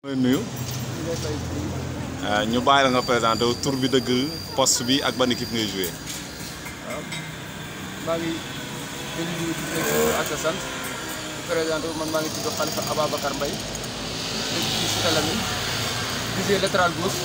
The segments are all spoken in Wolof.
nuyu ñu bàyyi la nga présenté wu tur bi dëgg poste bi ak ban équipe ngay joué. waaw maa ngi leen di nuyu di nuyu ak sa sant di présenté wu man maa ngi tudd Khalifa Ababacar Mbaye dëkk ci Cité Lamy di joué latéral gauche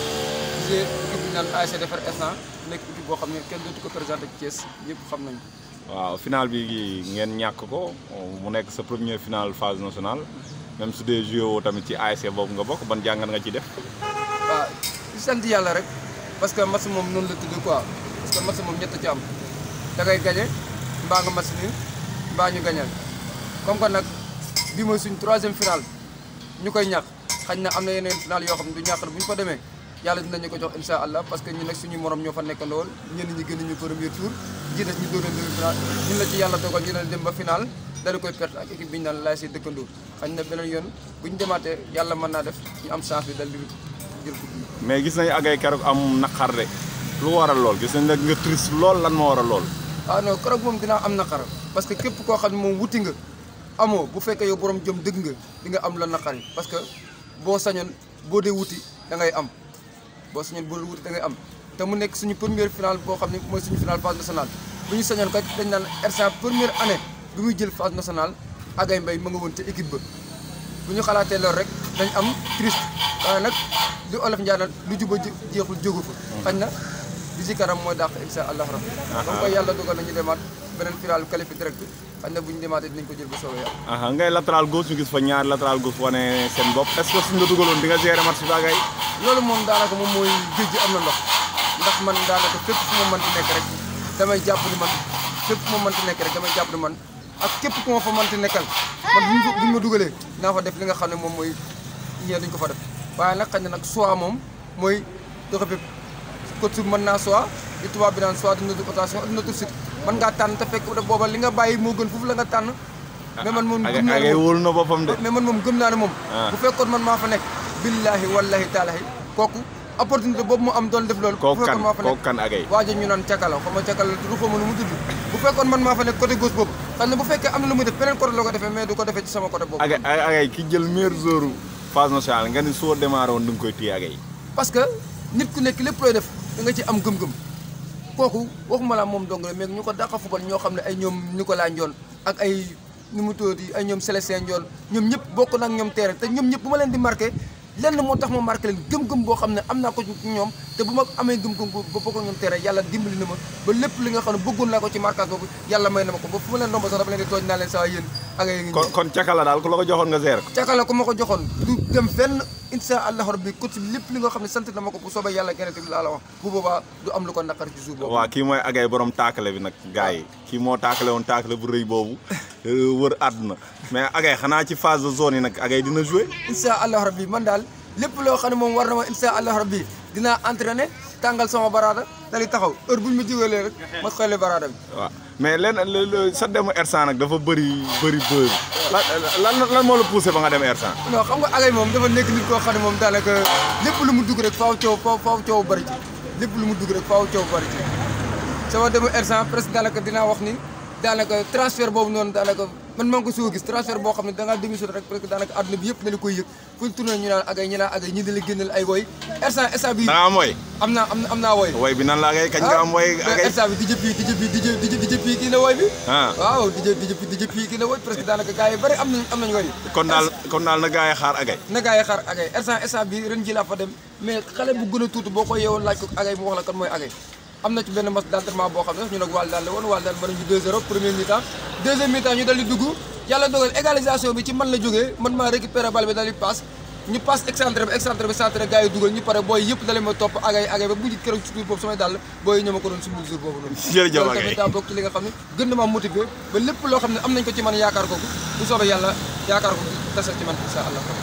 di joué équipe bi ñu naan ASC Defar Instant nekk équipe boo xam ne kenn dootu ko présenté ci Thiès ñëpp xam nañu waaw final bi ngeen ñàkk ko mu nekk sa première finale phase nationale même su dee joué woo tamit ci ASC boobu nga bokk ban jàngat nga ci def. waaw di sant yàlla rek parce que match moom noonu la tudd quoi parce que match moom ñett ci am da ngay gañe mbaa nga match ni mbaa ñu gañal comme que nag bi mooy suñ troisième final ñu koy ñàkk xañ na am na yeneen final yoo xam ne du ñàkk bu ñu ko demee yàlla dinañu ko jox insha allah parce que ñu nag suñu morom ñoo fa nekk lool ñenn ñi gën ñu premier tour ji des ñu doon demi final ñun la ci yàlla dogal ñu ne dem ba final dala koy perte ak équipe bi ñu naan laay see dëkkandoo xañ na beneen yoon bu ñu demaatee yàlla mën naa def ñu am chance bi dal di jël coupe bi mais gis nañu agay keroog am naqar de lu waral lool gis nañ nag nga triste lool lan moo waral lool. ah non keroog moom dinaa am naqar parce que képp koo xam ne moom wuti nga amoo bu fekkee yow borom jëm dëgg nga di nga am la naqar yi parce que boo sañoon boo dee wuti da ngay am boo sañoon boo dee wuti da ngay am te mu nekk suñu première finale boo xam ne mooy suñu finale phase nationale bu ñu sañoon kat dañ naan R100 première année bi muy jël phase nationale Agay Mbaye ma nga woon te équipe ba bu ñu xalaatee loolu rek dañ am triste waaye nag li olof njaanal lu juba jeexul jógu fa xañ na di ci kanam mooy dàq insha allah rabbi comme que yàlla dogal nañu demaat beneen final qualifié direct xañ na bu ñu demaatee dinañ ko jël ba soobee yàlla aha ngay latéral gauche ñu gis fa ñaari latéral gauche wane seen bopp est ce que suñ la dugaloon di nga gérer match bi agay loolu moom daanaka moom mooy géej gi am na ndox ndax man daanaka fépp fu ma mënti nekk rek damay jàpp ni man fépp fu ma mënti nekk rek damay jàpp ni man ak képp ku ma fa mënti nekkal man bu ñu bu ñu ma dugalee naa fa def li nga xam ne moom mooy ñee duñ ko fa def waaye nag xañ na nag choix moom mooy doxe bépp coach bi mën naa choix li tubaab bi naan choix d'une autre rotation d'une autre suite mën ngaa tànn te fekk booba li nga bàyyi moo gën foofu la nga tànn mais man moom gëm naa ne agay moom wóolu na boppam de. mais man moom gëm naa ne moom Ah. bu fekkoon man maa fa nekk billahi wallahi taalahi kooku opportunité boobu mu am doon def loolu bu kooku kan fekkoon maa fa kooku nekk kan agay. waajo ñu naan cakala xaw ma cakala la tudd xaw ma nu mu tudd bu fekkoon man maa fa nekk côté gauche boobu xam ne bu fekkee am na lu muy def beneen côté la ko defee mais du ko defee ci sama côté boobu agay agay ki jël meilleur joueur phase nationale nga ni soo démarré woon du nga koy téye agay. parce que nit ku nekk lépp looy def da nga ci am gëm-gëm kooku waxuma la moom dong la mais ñu ko dàqa fubal ñoo xam ne ay ñoom Nicolas Ndiol ak ay nu mu tuddati ay ñoom Célestin Ndiol ñoom ñëpp bokk na ak ñoom terrain te ñoom ñëpp bu ma leen di marqué lenn moo tax ma marqué leen gëm-gëm boo xam ne am naa ko ci ñoom te bu ma amee gëm-gëm ba bokk ak ñoom terrain yàlla dimbali na ma ba lépp li nga xam ne bëggoon naa ko ci marquage boobu yàlla may na ma ko ba fu ma leen romb sax dafa leen di tooñ naa leen saa yéen ak ay ngi kon kon cakala daal ku la ko joxoon nga gérer ko. cakala ko ma ko joxoon du dem fenn insha allah rabbi coach bi lépp li nga xam ne sant na ma ko bu soobee yàlla gerte bi laa la wax bu boobaa du am lu ko naqar ci suuf boobu waaw kii mooy agay borom taakale bi nag gars yi kii moo taakale woon taakale bu rëy boobu wër àdduna mais agay xanaa ci phase de zone yi nag agay dina joué. insha allah rabbi man daal lépp loo xam ne moom war na ma insha allah rabbi dinaa entraîné tàngal sama baraada dali taxaw heure bu ñu ma jógalee rek ma xoolee baraada bi waaw mais lenn le- le- sa demu R100 nag dafa bëri bëri bëri lan lan lan moo la poussé ba nga dem R100. non xam nga agay moom dafa nekk nit koo xam ne moom daanaka lépp lu mu dugg rek faaw coow faaw faaw coow bari ci lépp lu mu dugg rek faaw coow bari ci sama demu R100 presque daanaka dinaa wax ni daanaka transfert boobu noonu daanaka man maa ngi ko soo gis transfert boo xam ne da ngaa démissionné rek presque daanaka àdduna bi yëpp na la koy yëg fu ñu tourné ñu naan agay ñu naan agay ñi di la génneel ay woy R100 instant bi da nga am woy am naa am am naa woy woy bi nan la agay kañ nga am woy agay. instant bi di jëppi di jëppi di jë di jë di jëppi kii na woy bi ah waaw di jë di jëppi di jëppi kii na woy presque daanaka gars yi bëri am nañ am nañ woy kon daal kon daal na gars yi xaar agay. na gars yi xaar agay instant instant bi ren ji laa fa dem mais xale bu gën a tuuti boo ko yeewoon laaj ko agay mu wax la kan mooy agay am na ci benn match d'entraînement boo xam ne ñu nag wàll daal la woon wàll daal mën nañu 2-0 premier mi-temps deuxième mi-temps ñu dal di dugg yàlla dogal égalisation bi ci man la jógee man maa récupéré bal bi dal di passe ñu passe excentré bi excentré bi centré gars yi dugal ñu pare booy yëpp dale ma topp agay agay ba mujj keroog ci jour boobu samay dàll booy yi ñoo ma ko doon sumbul jour boobu noonu Jërëjëf loolu Agay. tamit daa bokk ci li nga xam ne gën na maa motivé ba lépp loo xam ne am nañ ko ci man yaakaar ko bu soobee yàlla yaakaar ko tasa ci man insha allah